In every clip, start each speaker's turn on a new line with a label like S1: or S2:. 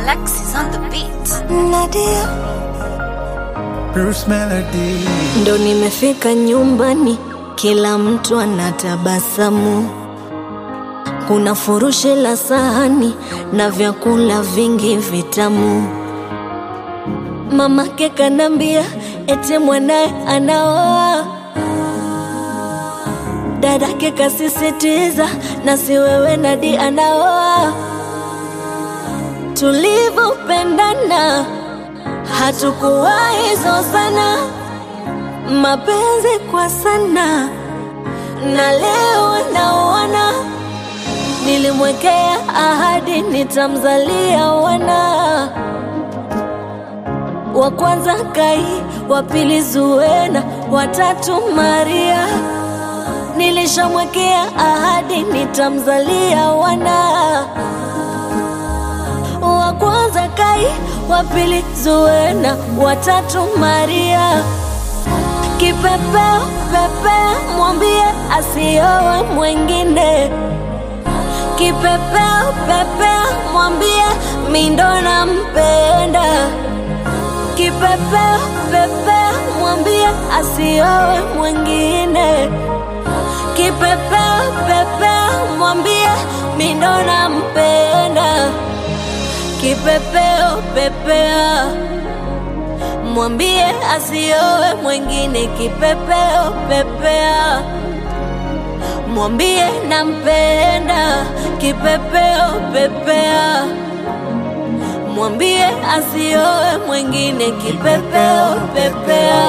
S1: Alexis on the beat.
S2: Nadia,
S3: Bruce Melody.
S2: ndo nimefika nyumbani, kila mtu anatabasamu. Kuna furushi la sahani na vyakula vingi vitamu. Mamake kanambia ete mwanaye anaoa, dadake kasisitiza na si wewe Nadi anaoa. Tulivyopendana hatukuwahi zozana, mapenzi kwa sana, na leo naona nilimwekea ahadi nitamzalia wana wa kwanza Kai, wa pili Zuena, watatu Maria. Nilishamwekea ahadi nitamzalia wana wa kwanza Kai, wa pili Zuena, watatu Maria. Kipepeo pepea, mwambie asiowe mwengine. Kipepeo pepea, mwambie mindo nampenda. Kipepeo pepea, mwambie asiowe mwengine. Kipepeo pepea, mwambie mindo nampenda. Kipepeo pepea, mwambie asiowe mwengine. Kipepeo pepea, mwambie nampenda. Kipepeo pepea, mwambie asiowe mwengine. Kipepeo pepea.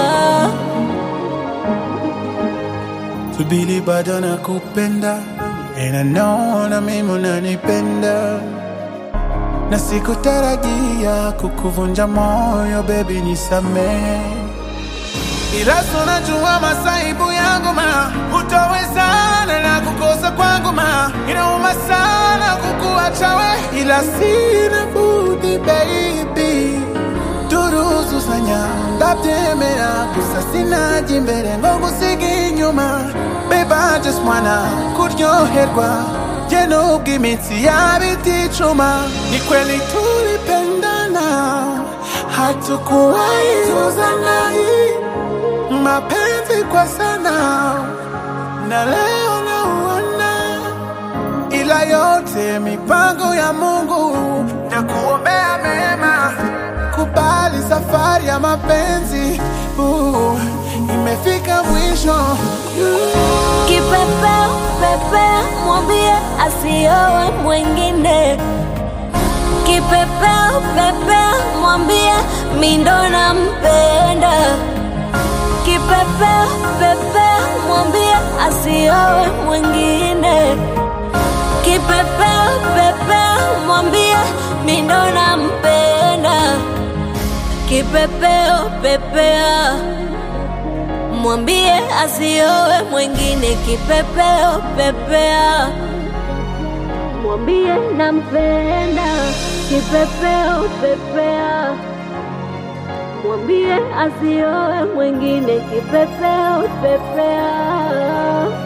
S3: Subiri bado nakupenda and I know na mimi unanipenda na sikutarajia kukuvunja moyo baby nisamee ila tunajua masaibu yangu ma utawezana na kukosa kwangu ma inauma sana kukuacha we ila sina budi baby turuzuzanya ndabyemera gusa sinaje imbere ngo ngusige inyuma babe I just wanna kuryoherwa je nubwo imitsi yaba iticuma ni kweli tulipendana hatukuwahi zuzana mapenzi kwa sana na leo nauona ila yote mipango ya Mungu na kuombea mema. Kubali safari ya mapenzi uh, imefika mwisho
S2: Kipepeo pepea, mwambie asiowe mwengine. Kipepeo pepea, mwambie mindo nampenda. Kipepeo pepea, mwambie asiowe mwengine. Kipepeo pepea, mwambie mindo nampenda. Kipepeo pepea mwambie asiowe mwengine. Kipepeo pepea, mwambie nampenda. Kipepeo pepea, mwambie asiowe mwengine. Kipepeo pepea.